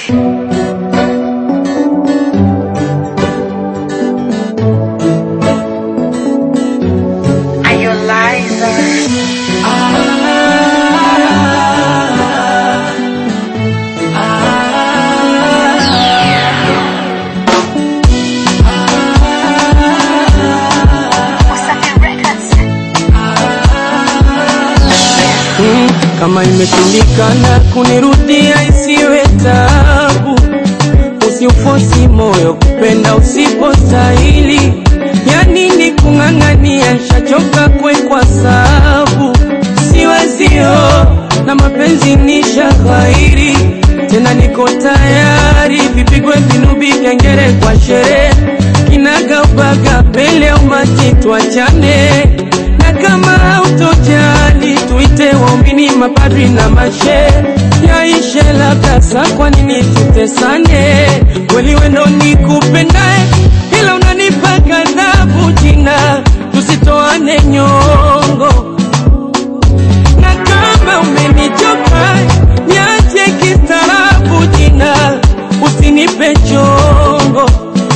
Are you liar? Wasafi Records. Mm, kama imeshindikana kunirudia isiwe tabu, usiufosi moyo kupenda usipostahili. Ya nini kung'ang'ania, shachoka kwekwa sabu, siwezio na mapenzi ni shaghairi tena, niko tayari vipigwe vinubi, kengere kwa sherehe, kinagaubaga mbele ya umati, twachane na kama hautojali tuite waumini, mapadri na mashe yaishe, labda sa kwa nini tutesane? Kweli wendo nikupendae, ila unanipa ghadhabu jina, tusitoane nyongo na kama umenichoka niache kistaarabu jina, usinipe chongo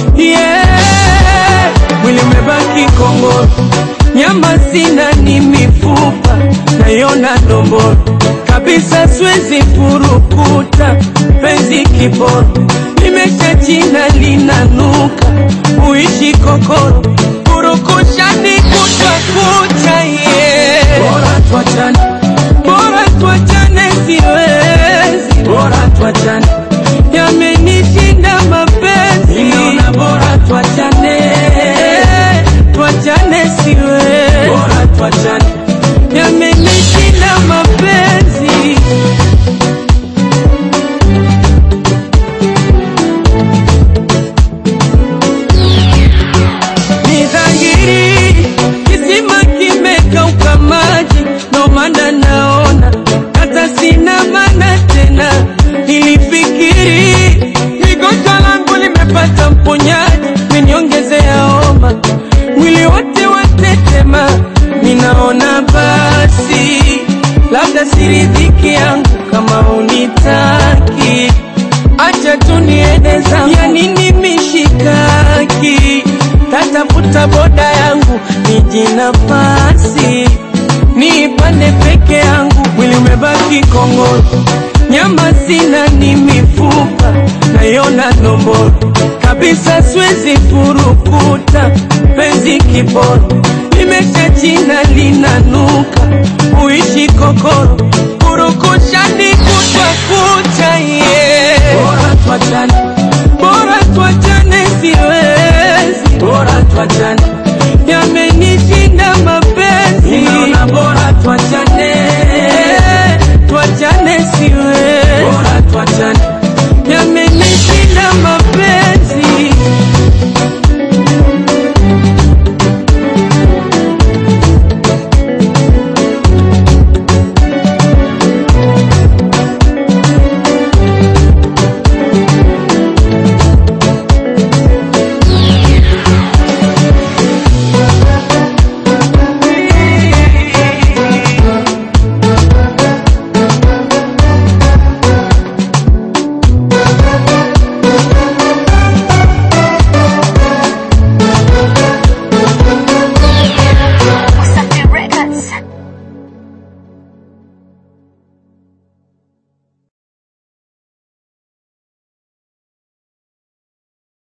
yeah. Mwili umebaki kongoro, nyama sina, ni mifupa nayona ndomboro kabisa, siwezi furukuta penzi kiboro, limesha china linanuka, uishi kokoro kurukushani kutwa kucha yeah. Bora tuachane, bora tuachane, siwezi, bora tuachane, yamenishinda mapenzi, ninaona bora tuachane, tuachane, siwezi, bora tuachane, yamenishinda mapenzi. Ni dhahiri kisima kimekauka maji, ndo maana naona hata sina maana tena. Nilifikiri migonjwa langu limepata mponyaji, meniongezea homa, mwili wote watetema. Ninaona basi labda siridhiki yangu kama unitaki acha tu niende zangu, ya nini mishikaki? Tatafuta boda yangu niji nafasi niipande peke yangu, mwili umebaki kongoro, nyama sina, ni mifupa nayona nomboro kabisa, siwezi furukuta penzi kiboro, limesha china linanuka, uishi kokoro, kurukusha ni kuta